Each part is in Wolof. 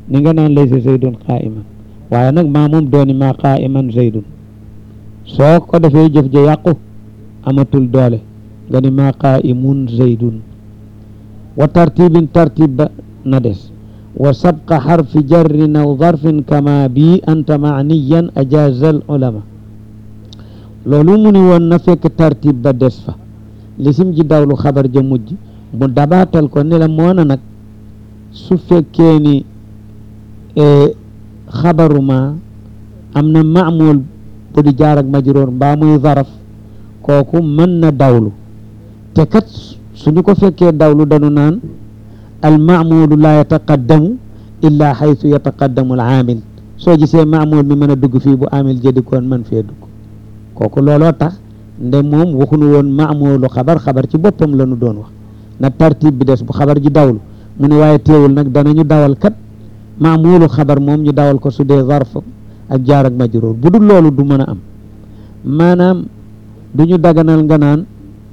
ni nga naan laysa zaydun qaa'iman waaye nag maa moom dooni maa qaa'iman zaydun soo ko defee jëf ja yàqu amatul doole nga ni maa qaa'imun zaydun wa tartibin tartib ba na des wa sabqa xarfi jarrin aw darfin kama bii anta maaniyan ajaaza al ulama loolu mu ni woon na fekk tartib ba des fa lisim ji dawlu xabar ja mujj mu dabaatal ko ni la moona nag su fekkee ni xabaru ma am na maamul bu di jaar ak majroor mbaa muy zaraf kooku mën na dawlu te kat suñu ko fekkee dawlu dañu naan al maamulu laa yataqaddamu illa xaytu yataqaddamu al aamil soo gisee maamul mi mën a dugg fii bu aamil jëdikoon mën fee dugg kooku looloo tax nde moom waxuñu woon maamulu xabar xabar ci boppam la ñu doon wax na tartib bi des bu xabar ji dawlu mu ne waaye teewul nag danañu dawal kat maamulu xabar moom ñu dawal ko su dee zarf ak jaar ak majruur bu dul loolu du mën a am maanaam du ñu daganal nga naan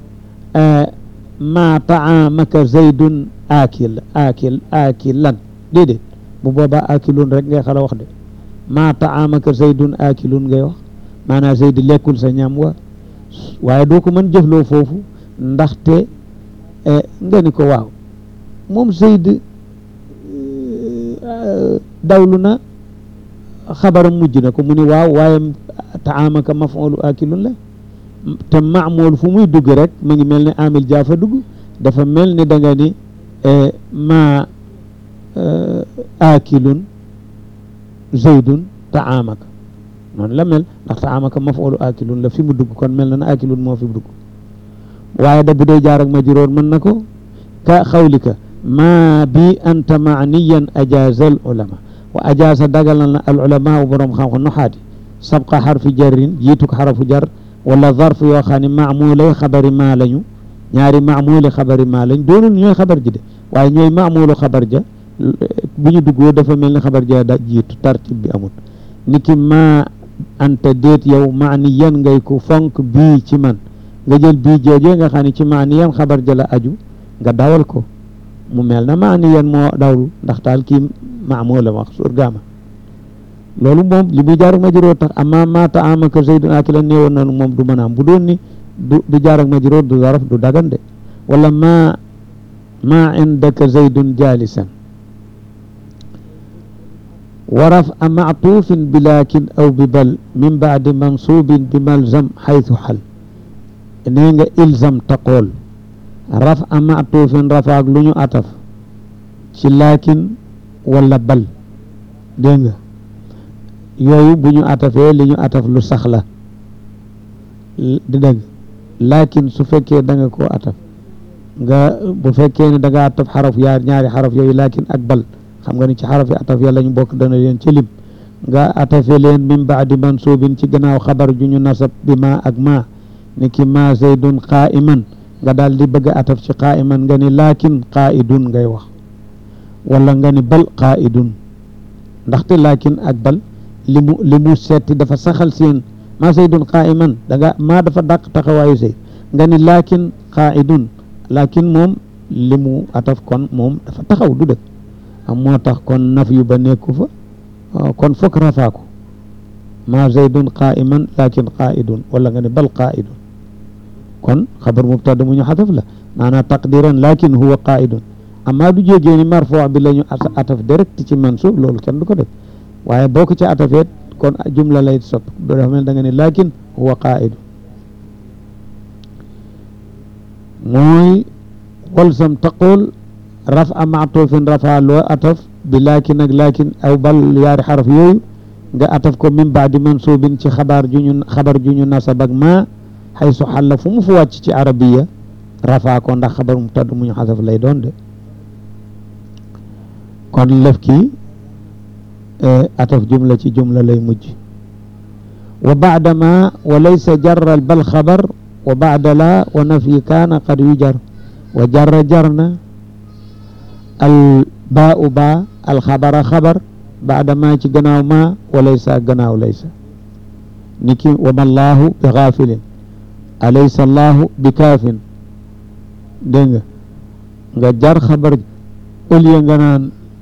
ma taamaka zaydun aakil aakil aakilan déedéet bu boobaa aakilun rek ngay xala wax de ma taamaka zaydun aakilun ngay wax maanaam zayd lekkul sa ñam wa waaye doo ko mën jëfloo foofu ndaxte nga ni ko waaw moom zayd dawlu na xabaram mujj na ko mu ni waaw waaye taamaka mafulu aakilun la te maamool fu muy dugg rek mu ngi mel ni amil jaafa dugg dafa mel ni da nga ni ma aakilun zaydun taamaka noonu la mel ndax taamaka mafulu aakilun la fi mu dugg kon mel na na aakilun moo fi dugg waaye da bu dee jaar ak majruur mën na ko ka xawlika ma bi anta maaniyan ajaazal ulama wa ajaaza dagalal na al ulama borom xam-xam nuxaati sabqa xarfi jarrin jiitu ko xarafu jar wala zarf yoo xam ne maamulay xabari maa lañu ñaari maamuli xabari maa lañ doonul ñooy xabar ji de waaye ñooy maamulu xabar ja bu ñu duggoo dafa mel ni xabar ja da jiitu tartib bi amul niki ma anta déet yow maaniyan ngay ko fonk bii ci man nga jël bii joojee nga xam ne ci maaniyan xabar ja la aju nga dawal ko mu mel na maaniyan moo dawlu ndax taal kii maamula wax surgaama loolu moom li muy jaar ak majruur tax amma ma taamaka zaydun akilan néewoon nanu moom du mën a am bu doon ni du du jaar ak majruur du zaraf du dagan de wala ma ma indaka zaydun jalisan wa raf'a ma'tuufin bi laakin aw bi bal min baadi mansuubin bi malzam xaytu xal nee nga ilzam taqool raf'a ma'tuufin rafaak lu ñu ataf ci laakin wala bal dégg nga yooyu bu ñu atafee li ñu ataf lu sax la di dëgg laakin su fekkee da nga koo ataf nga bu fekkee ne da nga ataf xaraf yaar ñaari xaraf yooyu laakin ak bal xam nga ni ci xaraf yi ataf ya lañu bokk dana leen ci lim nga atafe leen min baadi mansuubin ci gannaaw xabar ju ñu nasab bi ma ak ma ni ki ma zaydun qaa'iman nga daal di bëgg a ataf ci qaa'iman nga ni laakin qaa'idun ngay wax wala nga ni bal qaa'idun ndaxte laakin ak bal li mu li mu seeti dafa saxal seen maa zaydun qaa'iman da nga maa dafa dàq taxawaayu zayd nga ni laakin qaa'idun laakin moom li mu ataf kon moom dafa taxaw du dëkk am moo tax kon naf yu ba nekku fa kon fokk rafaa ko maa zaydun qaa'iman laakin qaa'idun wala nga ni bal qaa'idun kon xabar mubtada mu ñu xataf la maanaam taqdiran laakin huwa qaa'idun amma du jógee ni marfuu bi la ñu ataf direct ci mansuub loolu kenn du ko def waaye boo ko ci atafeet kon jumla lay sopp doo dafa mel da nga ne laakin huwa qaa'idu mooy walsam taqul rafa maatufin rafa loo ataf bi laakin ak laakin aw bal yaari xaraf yooyu nga ataf ko min baadi mansuubin ci xabaar ju ñu xabar ju ñu nasab ak ma xaysu xalla fu mu fu wàcc ci arabiya rafa ko ndax xabar mu tadd mu ñu xasaf lay doon de kon lef kii ataf jumla ci jumla lay mujj wa baada ma wa laysa jarral bal xabar wa baada la wa nafi kaana qad yujar wa jarra jarna al baau ba al xabara xabar baada ma ci gannaaw ma wa laysa gannaaw laysa niki wa ma allahu bi gaafilin alaysa allahu bi kaafin dégg nga nga jar xabar au lieu nga naan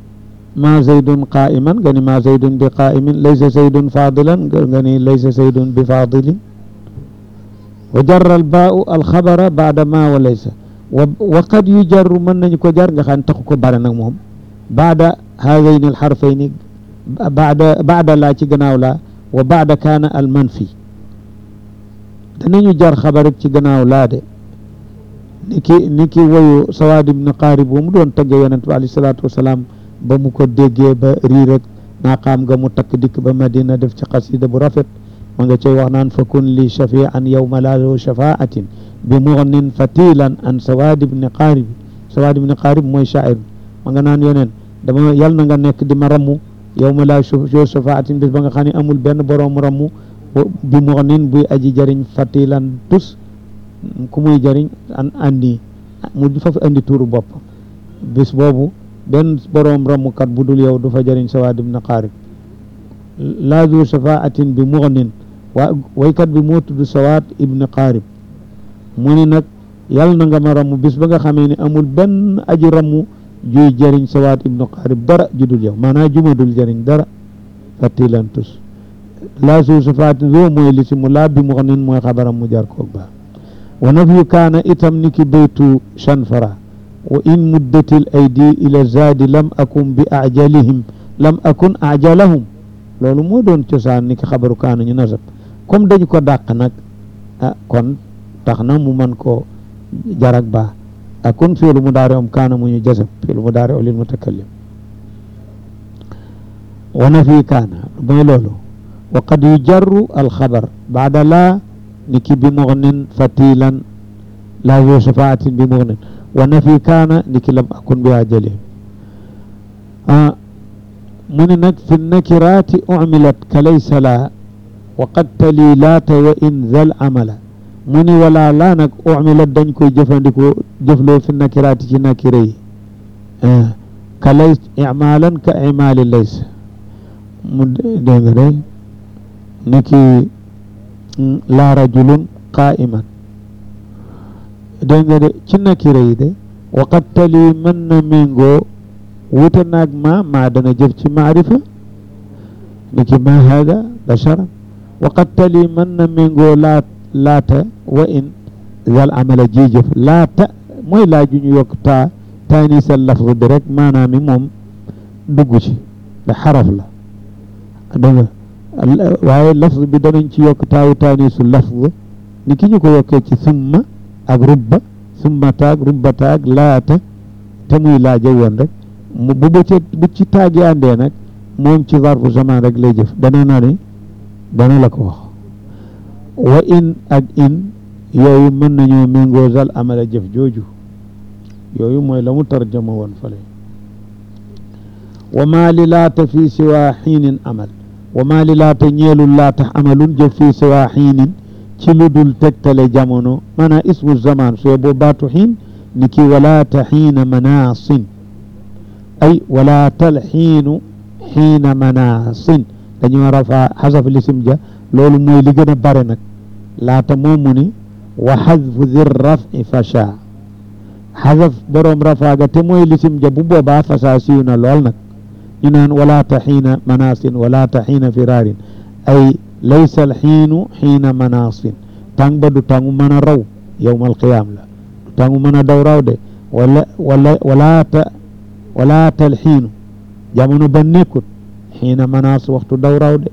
ma zaydun qaiman nga ni ma zaydun bi qaimin laysa zaydun fadilan nga ni laysa zaydun bi fadilin wa jarra al baau alxabara baada ma wa laysa wa wa qad yu jarru mën nañu ko jar nga xam ne taxu ko bare nag moom baada haadayni alxarfayni baada baada laa ci gannaaw laa wa baada kaana al manfi danañu jar xabarit ci gannaaw laa de ni ki ni ki woyu sawaad ibn qaarib bu mu doon tagge yonent bi alayhi salaatu wasalaam ba mu ko déggee ba rii rek naaqaam nga mu takk dikk ba madina def ci xasida bu rafet ma nga cay wax naan fa kun li shafian yawma laa lahu shafaatin bi mugnin fatilan an sawaad ibn qaarib sawaad ibn qaarib mooy shaa'ir ma nga naan yoneen dama yal na nga nekk di ma rammu yawma laa lahu shafaatin bis ba nga xam ne amul benn boroom rammu bi mugnin buy aji jëriñ fatilan tus ku muy jëriñ an andi mu fa fi andi tuuru bopp bis boobu benn boroom ramukat bu dul yow du fa jëriñ sawaad ibn qaarib laa du shafaatin bi mugnin waa waykat bi moo tudd sawaad ibn qaarib mu ni nag yàlla na nga ma ramu bis ba nga xamee ne amul benn aji ramu juy jëriñ sawaad ibn qaarib dara ju dul yow maanaam juma dul jëriñ dara fatilan tus laa su shafaatin loo mooy li si mu laa bi mugnin mooy xabaram mu jar koog baa wa nafyu kaana itam niki baytu chanfara wa in muddatil aydi ila zaadi lam akun bi ajalihim lam akun ajalahum loolu moo doon cosaan niki xabaru kaana ñu nasab comme dañu ko dàq nag ah kon tax na mu man koo jarak baa akun fiilu mu daari om kaana mu ñu jasab fiilu mu daari o lil mutakallim wa nafyu kaana mooy loolu wa qad yujarru alxabar baada laa niki bi mugnin fatilan laa zu shafaatin bi mugnin wa nafi kaana niki lam akun bi ajalihim mu ne nag fi nakiraati umilat ka laysa laa wa qad tali laata wa in zal amala mu ni wala laa nag umilat dañ koy jëfandikoo jëfloo fi nakiraati ci nakira yi ka lays imaalan ka imaali lays mu dégg nga day niki laa rajulun qaa'iman dégg nga de ci nakira yi de waqat tali mën na méngoo wuute naag ma maa dana jëf ci maarifa niki ma hada basharan waqat tali mën na méngoo laat laata wa in zal amala ji jëf laata mooy laa ju ñu yokk taa taanisal lafz bi rek maanaam mi moom dugg ci da xaraf la dégg nga waaye lafz bi danañ ci yokk taawu taanisu lafz ni ki ñu ko yokkee ci summa ak rubba summa taag rubba taag laata te muy laaja woon rek mu bu bu ci bu ci taagi àndee nag moom ci zarfu zaman rek lay jëf dana na ne dana la ko wax wa in ak in yooyu mën nañoo méngoo zal amala jëf jooju yooyu mooy la mu tarjama woon fale wa maa li laata fii siwaa xiinin amal wa maa li laata ñeelul laata amalun jëf fii siwaa xiinin ci lu dul tegtale jamono maanaam ismu zaman soo boo baatu xiin ni ki walaata xiina manaasin ay walaatal xiinu xiina manaasin dañoo rafa xasaf lisim ja loolu mooy li gën a bare nag laata moomu ni wa xadfu di rafi fasha xasaf boroom rafaaga te mooy lisim ja bu boobaa fasaa siiw na lool nag ñu naan walaata xiina manaasin walaata xiina firaarin ay laysa alxiinu xiina manaasin tàng ba du tàngu mën a raw yowma alqiyaam la du tàngu mën a daw raw de wala wala walaata walaata alxiinu jamono ba nekkut xiina manaas waxtu daw raw de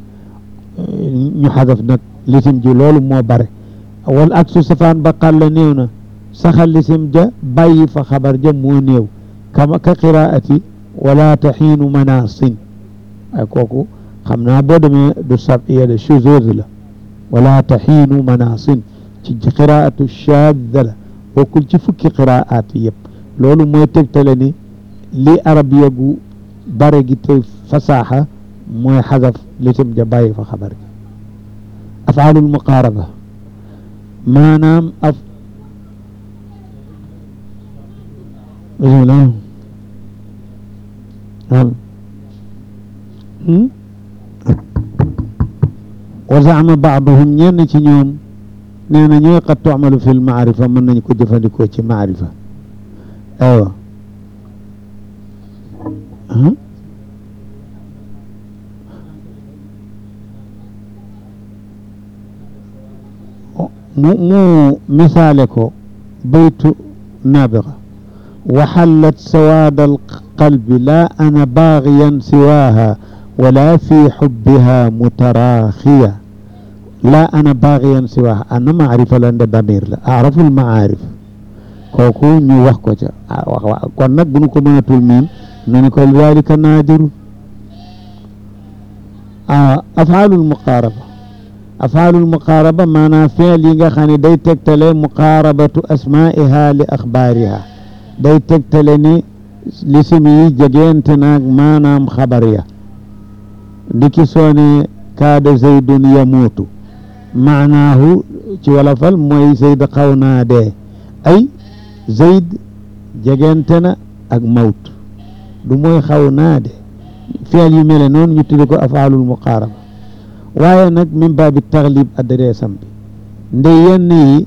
ñu xadaf nag lisim ji loolu moo bare wal ak su safaan ba xàlla néew na saxal lisim ja bàyyi fa xabar ja moo néew kama ka qiraati walaata xiinu manaasin ay kooku xam naa boo demee du sabiya de shuzuz la walaata xiinu manaasin ci qiraatu shaadda la bokkul ci fukki qiraat yëpp loolu mooy tegtale ni li arab yegu bare gi te fasaaxa mooy xadaf lisim ja bàyyi fa xabar gi afaalul muqaaraba maanaam af bismillah wa zaama baaduhum ñenn ci ñoom nee na ñooy qad tuamalu fi lmaarifa mën nañ ko jëfandikoo ci maarifa aywa mu mu misaale ko baytu nabiga waxallat sawaada alqalbi laa ana baagiyan siwaaha wala fi xubbiha mutaraaxiya laa ana baagiyan siwaaha ana maarifa la nde damir la arafu lmaarif kooku ñu wax ko ca wax wax kon nag bu nu ko mënatul miin nu ni ko dalika naadiru afaalul muqaaraba afaalul muqaaraba maanaam fiil yi nga xam ne day tegtale muqaarabatu asmaiha li axbaariha day tegtale ni lisim yi jegeente naag maanaam xabar ya diki soone kaada zaydun yamuutu maanaahu ci wolofal mooy zayd xaw naa dee ay zayd jegeente na ak mawt du mooy xaw naa dee fiil yu mele noonu ñu tudde ko afaalul muqaaraba waaye nag min baabi taxlib adreesam bi nde yenn yi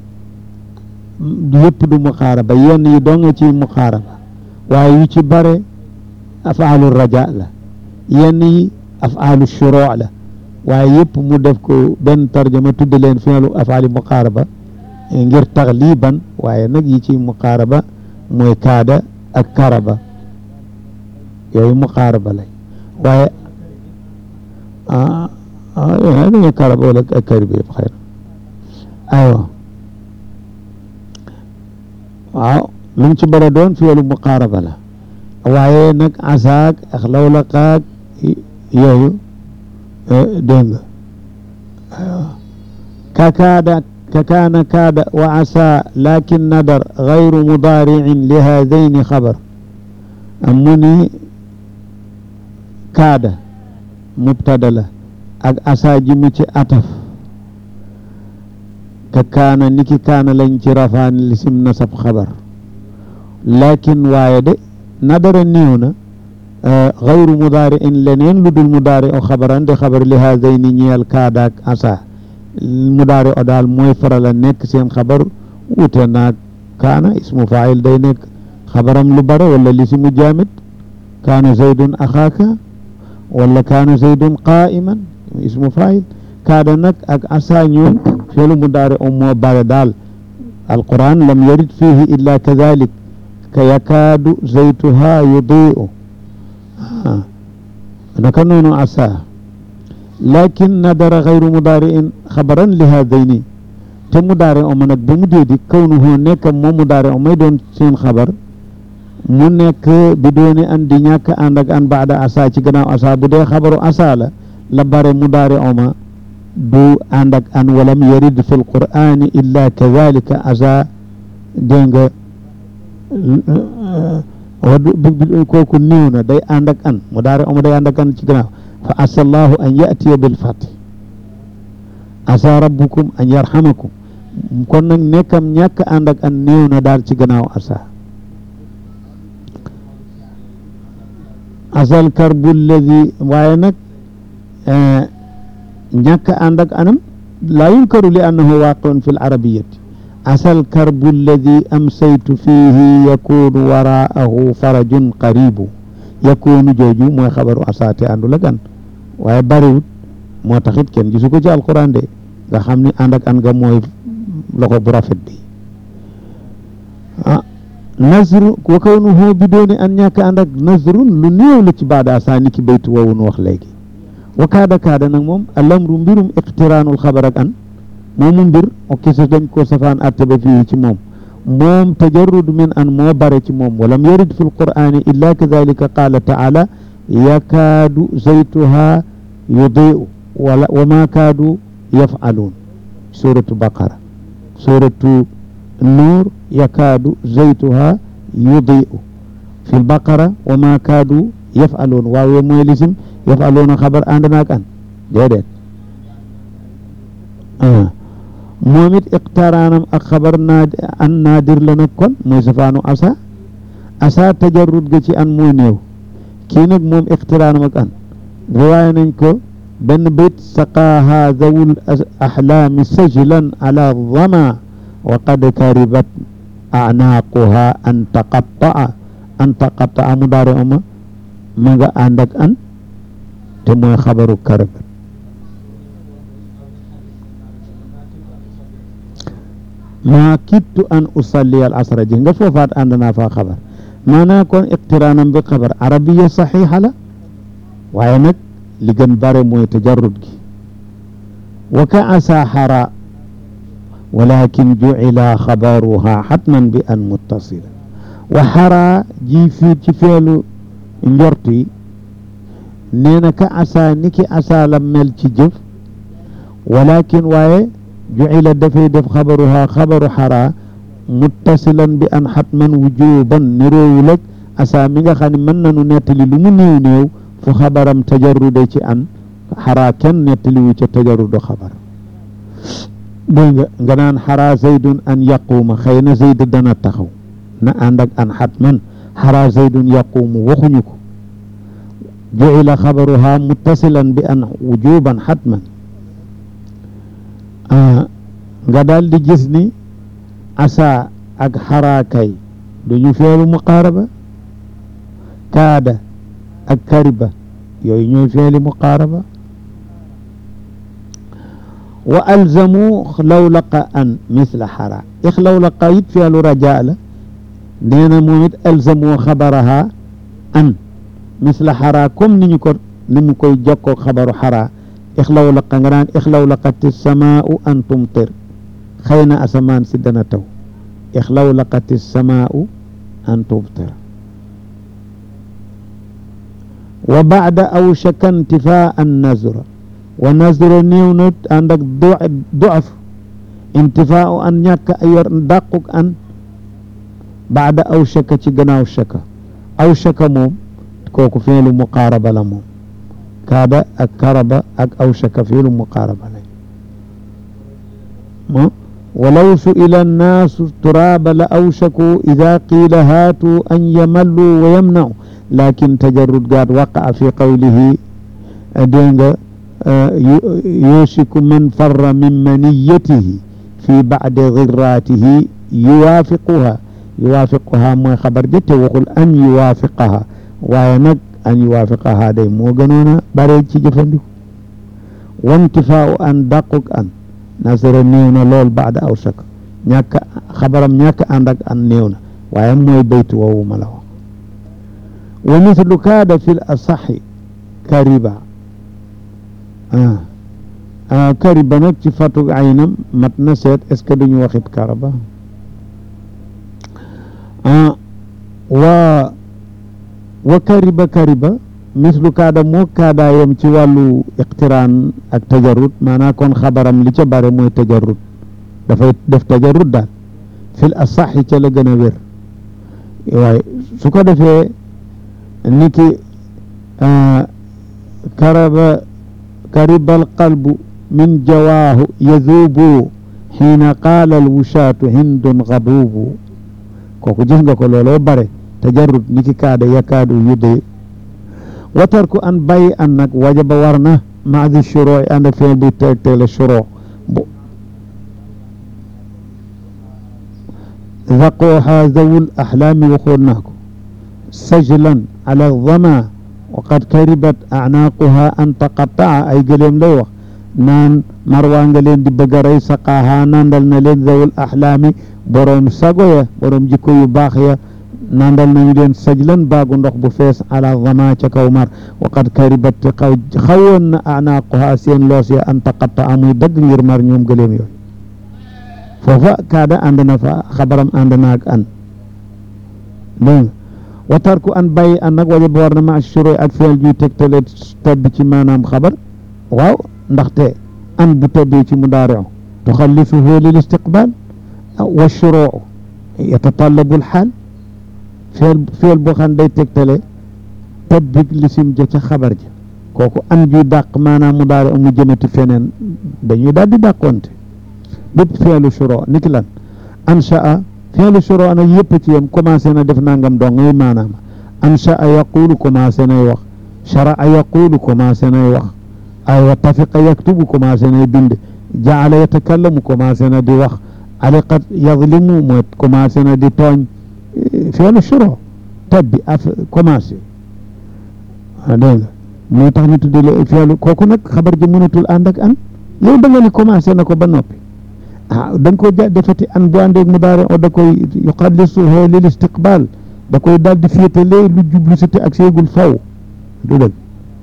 yëpp du muqaaraba yenn yi doo nga ci muqaaraba waaye yu ci bare afaalu raja la yenn yi afaalu shuroo la waaye yëpp mu def ko benn tarjama tudde leen fiilu afaali muqaaraba ngir taxliban waaye nag yi ci muqaaraba mooy kaada ak karaba yooyu muqaaraba lay waaye ah ah dañu karaba wala ak kariba yëpp xëy na aywa waaw lu mu ci bëri doon fiilu muqaaraba la waaye nag asaak ak lawlaqaak yooyu dégg nga aywa kakaada kakaana kaada wa asa lakin nadar gayru mudaaricin li haadayni xabar mu ni kaada mubtada la ak asa ji mu ci ataf ka kaana niki kaana lañ ci rafaan lisim nasab xabar lakin waaye de nadara néew na gayru mudaari in leneen lu dul mudaari o xabaran de xabar li haadayni ñeel kaada ak asa mudaari o daal mooy faral a nekk seen xabar wute naag kaana ismu faayil day nekk xabaram lu bare wala lisimu jaamit kaana zaydun axaaka wala kaana zaydun qaa'iman ismu faayil kaada nag ak asa ñoom fi'lu mudaari o moo bare daal alquran lam yarid fihi illa kadalik ka yakaadu zaytuha yudii'u naka noonu asa lakin nadara gayru mudaari'in xabaran li haadayni te mudaari o ma nag ba mu déedi kawnuhu nekk moom mudaari o may doon seen xabar mu nekk bi dooni an di ñàkk ànd ak an baada asa ci gannaaw asa bu dee xabaru asa la la bare mudaari o ma du ànd ak an walam yarid fi lqur'ani illa kadalika asa dégg nga kooku néew na day ànd ak an mudaari o ma day ànd ak an ci gannaaw fa asa allahu an yatiya bilfati asa rabbukum an yarhamakum kon nag nekkam ñàkk ànd ak an néew na daal ci gannaaw asa asal karbu alladi waaye nag ñàkk ànd ak anam laa yunkaru li annahu waaqun fi l arabiyati asal karbu alladi amsaytu fihi yakunu waraahu farajun qaribu yakunu jooju mooy xabaru asaate àndul ak an waaye bariwut moo taxit kenn gisu ko ci alquran de nga xam ni ànd ak an nga mooy loxo bu rafet bi ah nasru wa kawnuhu bi dooni an ñàkk ànd ak nasrun lu néew la ci baada asa ni ki baytu woowu nu wax léegi wa kaada kaada nag moom alamru mbirum iqtiraanul xabar ak an moomu mbir o kisa dañ ko safaan atte ba fii ci moom moom tajarrud min an moo bare ci moom walam yarid fi lqur'ani illa kadalika qaala taala yakaadu zaytuha yudiu wala wa ma kaadu yafaluun suratu baqara suratu nuur yakaadu zaytuha yudiu fi lbaqara wa ma kaadu yafaluun waaw mooy lisim yafaluuna xabar ànd naak an déedéet moom it iqtaraanam ak xabar naad an naadir la nag kon mooy safaanu asa asa tajarrud ga ci an moo néew kii nag moom iqtiraanam ak an riwaaya nañ ko benn bayt saqaaha zawul ahlaami sajlan ala dama wa qad karibat anaaquha an taqatta'a an taqatta'a mu daare oma ma nga ànd ak an te mooy xabaru karabat maa kittu an usalli al asra ji nga foofaat ànd naa faa xabar maanaa kon iqtiraanam bi xabar arabiya saxiixa la waaye nag li gën bare mooy tajarrud gi wa ka asa xara walakin jucila xabaruha xatman bi an muttasila wa xara ji fii ci feelu njort yi nee na ka asa ni ki asa la mel ci jëf walakin waaye jucila dafay def xabaruha xabaru xara muttasilan bi an xatman wujuban niroowul ak asa mi nga xam ne mën nanu nettali lu mu néew néew fu xabaram tajarrude ci an xaraa kenn nettaliwu ca tajarrudu xabar dégg nga nga naan xaraa zaydun an yaquuma xëy na zayd dana taxaw na ànd ak an xatman xaraa zaydun yaquumu waxuñu ko jucila xabaruha muttasilan bi an wujuban xatman nga daal di gis ni asa ak xaraakay duñu feelu muqaaraba kaada ak kariba yooyu ñooy feeli muqaaraba wa alzamu lawlaqa an misla xara ix lawlaqa it feelu rajaa la nee na moom it alzamu xabaraha an misla xara comme ni ñu ko ni mu koy jokkoo xabaru xara ix lawlaqa nga naan ix lawlaqati samaau an tumtir xëy na asamaan si dana taw ix lawlaqati samaau an tumtir wa baada aw shaka intifaa an nazra wa nazra néew na ànd ak doaf intifaa an ñàkk a yor dàquk an baada aw shaka ci gannaaw shaka aw shaka moom kooku feelu muqaaraba la moom kaada ak karaba ak aw shaka feelu muqaaraba la mo walaw su'ila annaasu turaaba la awshaku ida qiila haatu an yamallu wa yamna'u lakin tajarrud gaat waqaa fi qawlihi dégg nga yusiku man farra min maniyatihi fi bacdi girraatihi yuwaafiquha yuwaafiquha mooy xabar ja te waxul an yuwaafiqaha waaye nag an yuwaafiqaha day moo gënoon a bare ci jëfandiku wantifaau an dàquk an nasara néew na lool baada aw shak ñàkk xabaram ñàkk ànd ak an néew na waaye mooy baytu woowu ma la wax wa mislu kaada fi l asaxi kariba ah kariba nag ci fatug aynam mat na seet est ce que duñu waxit karaba ah wa wa kariba kariba mislu kaada moo kaada yam ci wàllu iqtiraan ak tajarrud maanaa kon xabaram li ca bare mooy tajarrud dafay def tajarrud daal fi l asaxi ca la gën a wér waaye su ko defee niki karaba kariba alqalbu min jawaahu yazuubu xiina qaala alwushaatu hindun gabuubu kooku gis nga ko looloo bare tajarrud niki kaada yakaadu yudde wa tarku an bàyyi an nag wajaba war na maadi shuroo yi ànd ak fee buy tegtale shuroo bu zaqooha zawul axlaami waxoon naa ko sajlan ala dama wa qad karibat acnaaquha an taqataa ay gëleem lay wax naan marwaa nga leen di bëgg a rey saqaaha nandal na leen zawul axlaami boroom sago ya boroom jikko yu baax ya nandal nañu leen sajlan baagu ndox bu fees ala dama ca kaw mar wa qad karibat te xaw xawoon na acnaaquha seen loos ya an taqataa muy dagg ngir mar ñoom gëleem yooyu foofa kaada ànd na fa xabaram ànd na ak an dégg wa tarku an bàyyi an nag wajaba war na ma shuroo ak feel juy tegtale tebbi ci maanaam xabar waaw ndaxte an bu tebbee ci mudaari'u tuxallisuhu lil istiqbal wa shuroo yatatallabu lxaal feel feel boo xam day tegtale tebbig lisim ja ca xabar ja kooku an juy dàq maanaam mudaari'u mu jëmati feneen dañuy daal di dàqonte bépp feelu shuroo niki lan ansha'a feelu shuroo nag yëpp ci yem commencé na def nangam dong ngay maanaam ansha'a yaqulu commencé nay wax shara'a yaqulu commencé nay wax aywa tafiqa yaktubu commencé nay bind jaala yatakallamu commencé na di wax aliqat yadlimu mooy commencé na di tooñ feelu shuroo tabbi af commencé ah dégg nga moo tax ñu tuddee la fi'lu kooku nag xabar ji mënatul ànd ak an yow da nga ni commencé na ko ba noppi ah da nga ko ja defati an bu àndeeg mudaari o da koy yuxallisuhu lil istiqbal da koy daal di féetalee lu jublu si te ak seegul faw du dëgg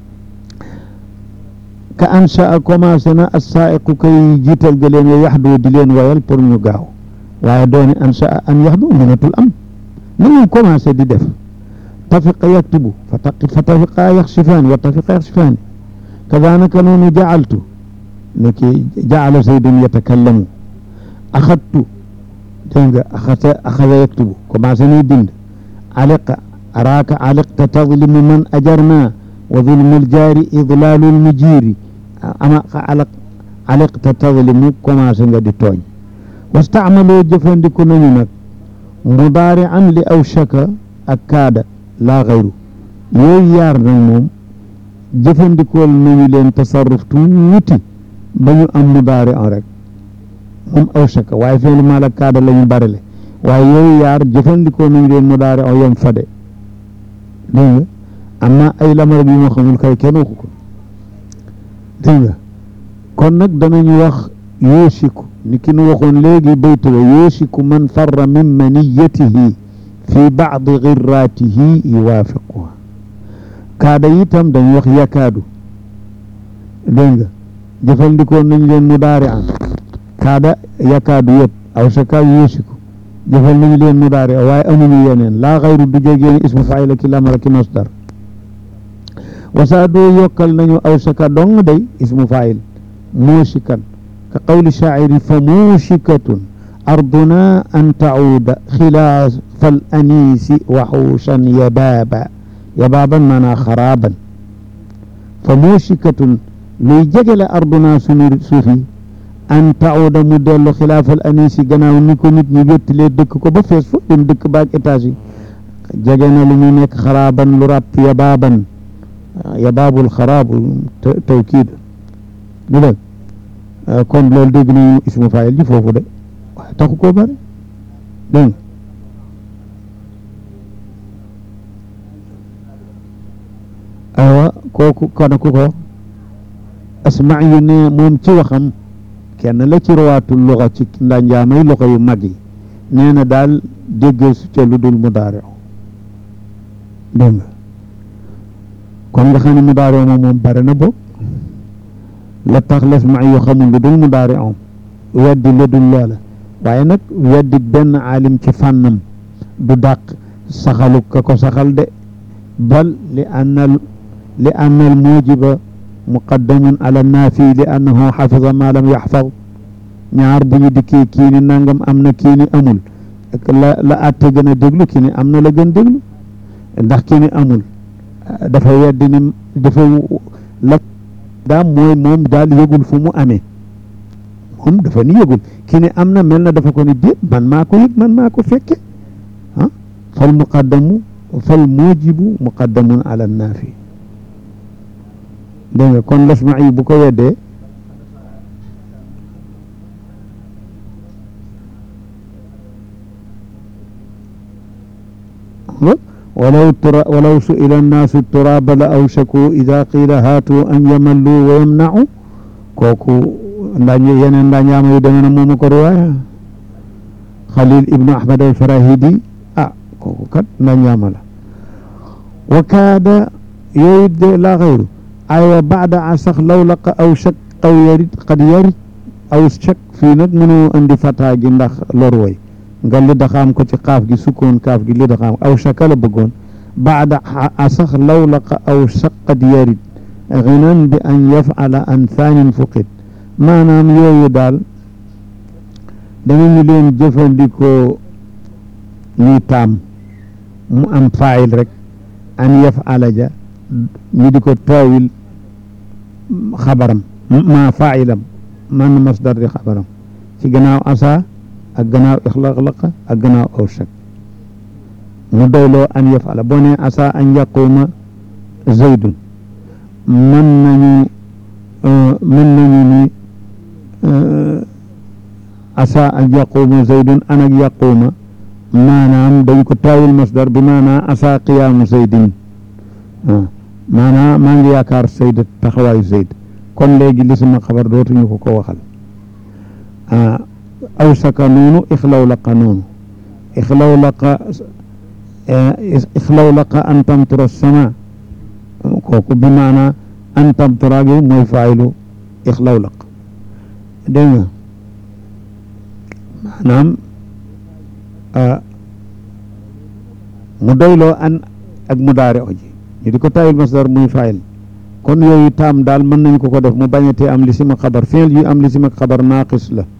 ka ansha commencé na as-saa'iqu kay jiital ga leen yax doo di leen wayal pour ñu gaaw waaye dooni ansha an yax doo mënatul am na ñu commencé di def tafiqa yaktubu fa taqi fa tafiqa yaxsifaani wa tafiqa yaxsifaani kadaanaka noonu jacaltu niki jacala zaydun yatakallamu axadtu dégg nga axasa axasa yaktubu commencé nay bind aliqa araaka aliqta tadlimu man ajarna wa zulmu ljaari idlaalu lmujiiri ama aliq aliqta tadlimu commencé nga di tooñ wastacmaloo jëfandiku nañu nag mudaari an li awshaka ak kaada laa xayru yooyu yaar nag moom jëfandikool nañu leen tasarruf tuuti ba ñu am mudaari an rek moom awshaka waaye feelu maal ak kaada la ñu barele waaye yooyu yaar jëfandikoo nañu leen mudaari an yom fade dégg nga am na ay lamar bi ma xamul kay kenn waxu ko dégg nga kon nag danañu wax yoosiku ni ki nu waxoon léegi baytu wa yoosiku man farra min maniyatihi fi baadi girraatihi yuwaafiquha kaada itam dañuy wax yakaadu dégg nga jëfandikoo nañ leen mudaari an kaada yakaadu yëpp aw saka yoosiku jëfal nañu leen mudaari waaye amuñu yeneen laa xayru du jógeen ismu faayila ki lamara ki masdar wasaadoo yokkal nañu aw saka dong day ismu faayil moosikan ka qawli shaaciri fa moosikatun arduna an tacuuda xilaafa al aniisi waxuushan yabaaba yabaaban maanaa xaraaban fa moosikatun luy jege la arduna sunu suufi an tacuuda mu dellu xilaafa al aniisi gannaaw ni ko nit ñi wéttalee dëkk ko ba fees fa dem dëkk baag étage yi jege na lu muy nekk xaraaban lu ràpp yabaaban yabaabul xaraabu tawkiid du dëgg kon loolu dégg nañu ismu faayil ji foofu de waaye taxu koo bëri dégg nga aywa kooku kana ku ko asmaa yu ne moom ci waxam kenn la ci rawaatul luxa ci ndanjaamay loxo yu mag yi nee na daal dégg su ca lu dul mudaari dégg nga kon nga xam ne mudaari moom moom bare na boog la tax lasmaa yu xamul lu dul mudaari om weddi la dul loola waaye nag weddi benn aalim ci fànnam du dàq saxalu ka ko saxal de bal li annal li anna al mujiba muqaddamun ala naafi li annahu xafida ma lam yaxfad ñaar bu ñu dikkee kii ni nangam am na kii ni amul la la atte gën a déglu kii ni am na la gën déglu ndax kii ni amul dafa weddi ni dafa la daam mooy moom daal yëgul fu mu amee moom dafa ni yëgul kii ni am na mel na dafa ko ni déet man maa ko yëg man maa ko fekke ah fal muqaddamu fal mujibu muqaddamun ala naafi dégg nga kon lasma yi bu ko weddee walaw tura walaw su'ila annaasu turaaba la awshaku ida qiila haatu an yamallu wa yamna'u kooku ndañ yeneen ndañaama yu demee na mooma ko riwaaya Xalil ibnu Ahmad al-Farahidi ah kooku kat ndañaama la wa kaada yooyu de laa xayru aywa baada a sax law laqa aw shak aw yarit qad yarit aw shak fii nag mënoo andi fataa gi ndax lor way nga li daxaam ko ci xaaf gi sukkoon kaaf gi li daxaam aw shaka la bëggoon baada a sax law laqa aw shak qad yarit ginan bi an yafala an thaanin fuqit maanaam yooyu daal danañu leen jëfandikoo ñuy taam mu am faayil rek an yafala ja ñu di ko taawil xabaram ma faayilam man masdar di xabaram ci gannaaw asa ak gannaaw ixlaqlaqa ak gannaaw aw shak mu doyloo an yafala boo ne asa an yaquuma zaydun mën nañu mën nañu ni asa an yaquuma zaydun an ak yaquuma maanaam dañ ko taawil masdar bi maanaa asa qiyaamu zaydin maanaam maa ngi yaakaar Seyd taxawaayu Seyd kon léegi li sama xabar dootuñu ko ko waxal aw saka noonu ixlaw laqa noonu ixlaw laqa ixlaw laqa an tamtura sama kooku bi maanaa an tamtura gi mooy faayilu ixlaw laq dégg nga maanaam mu doyloo an ak mu daare oji ñu di ko tayil masdar muy fayil kon yooyu taam daal mën nañ ko ko def mu bañatee am li sima xabar fiil yu am li sima xabar naaqis la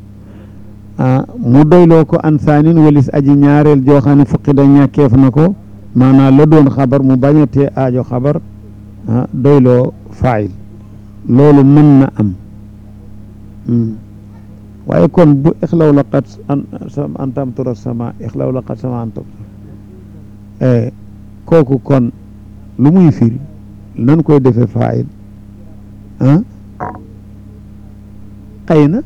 mu doyloo ko an saanin walis aji ñaareel joo xam ne fukki da ñàkkeef na ko maanaam la doon xabar mu bañatee aajo xabar doyloo fayil loolu mën na am waaye kon bu ixlaw laqat an tamtura sama ixlaw laqat sama an tamtura kooku kon lu muy firi nan koy defee faayil ah xëy na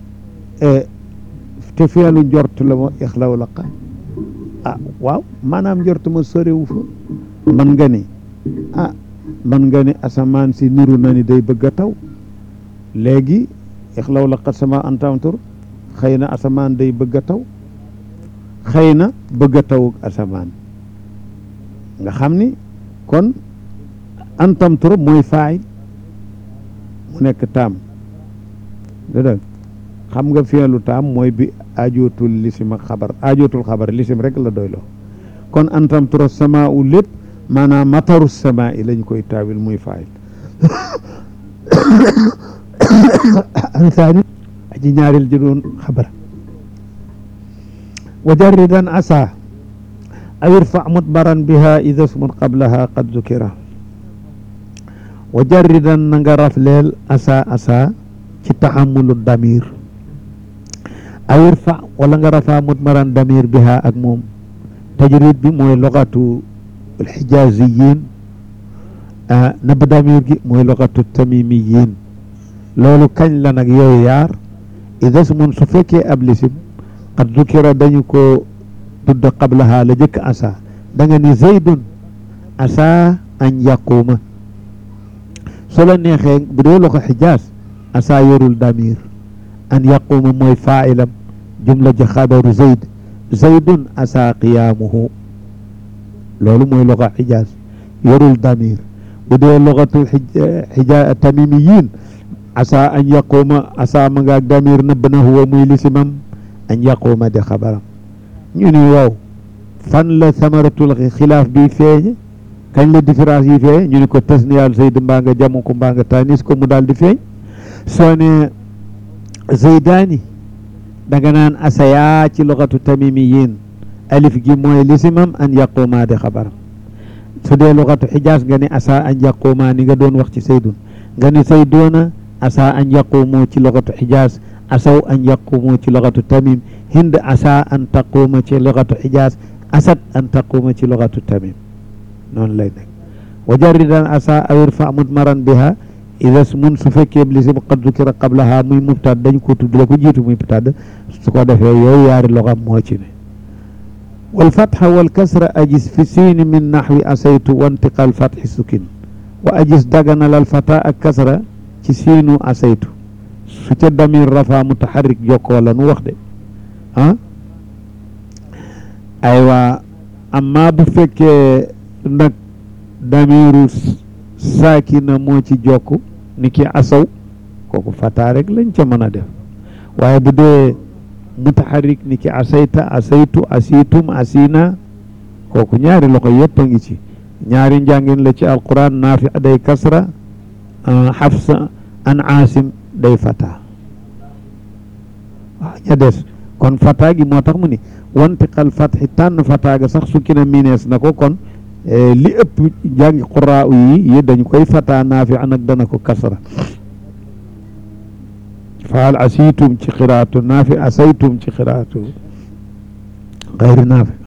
te feelu njort la ma ixlaw laqa ah waaw maanaam njort ma sorewu fa man nga ni ah man nga ni asamaan si niru na ni day bëgg a taw léegi ixlaw laqat sama antamtur xëy na asamaan day bëgg a taw xëy na bëgg a taw asamaan nga xam ni kon antamtur mooy faay mu nekk taam dëgg xam nga fi'lu taam mooy bi ajootul lisim ak xabar ajootul xabar lisim rek la doyloo kon antamtur sama u lépp maanaam mataru sama i lañ koy taawil muy faay ansaani aji ñaaril ji doon xabar wa jarridan asa aw irfa mutbaran biha ida smun qablaha qad zukira wa jarridan na nga rafleel asa asa ci taxamulu damir aw irfa wala nga rafa mutbaran damir biha ak moom tajrid bi mooy logatu alxijaziyin nab damir gi mooy logatu tamimiyin loolu kañ la nag yooyu yaar ida smun su fekkee ab lisim qad zukira dañu ko tudd qablaha la jëkk asa da nga ni zaydun asa an yaquuma su la neexee bu dee loxo xijaas asa yorul damir an yaquuma mooy faailam jumla ji xabaru zayd zaydun asa qiyaamuhu loolu mooy loxo xijaas yorul damir bu dee loxatu xija tamimiyin asa an yaquuma asa ma ngaak damir nëbb na huwa muy lisimam an yaquuma di xabaram ñu ni waaw fan la samaratul xilaaf bi feeñ kañ la différence yi feeñ ñu ni ko tasniyal zayd mbaa nga jamu ko mbaa nga tanis ko mu daal di feeñ soo ne zaydaani danga naan asaya ci loxatu tamimiyin alif gi mooy lisimam an yaquuma di xabaram su dee loxatu xijaas nga ni asa an yaquuma ni nga doon wax ci saydun nga ni saydoona asa an yaquumu ci loxatu xijaas asaw an yaquumu ci loxatu tamim hind asa an taquuma ci loxatu xijaas asad an taquuma ci loxatu tamim noonu lay nekk wa jarridan asa aw irfa mutmaran biha ida mun su fekkee lisim qad zukira qablaha muy mubtad dañ ko tudd la ko jiitu muy mubtad su ko defee yooyu yaari loxam moo ci ne wal fatxa wal kasra ajis fi siini min naxwi asaytu wa intiqal fatxi sukin wa ajis daganalal fata ak kasra ci siinu asaytu su ca damir rafa mutaxarrik jokkoo la nu wax de ah aywa amma bu fekkee nag damiru saakina moo ci jokk ni ki asaw kooku fata rek lañ ca mën a def waaye bu dee mutaxarrik ni ki asayta asaytu asitum asina kooku ñaari loxo yëpp a ngi ci ñaari njàngin la ci alquran naafi day kasra xafsa an aasim day fata waaw ña des kon fata gi moo tax mu ni wantiqal fatxi tànn fata ga sax sukki na minees na ko kon li ëpp jàngi quraa yi yi dañ koy fata naafi nag dana ko kasra faal asiitum ci xiraatu naafi asaytum ci xiraatu xayri naafi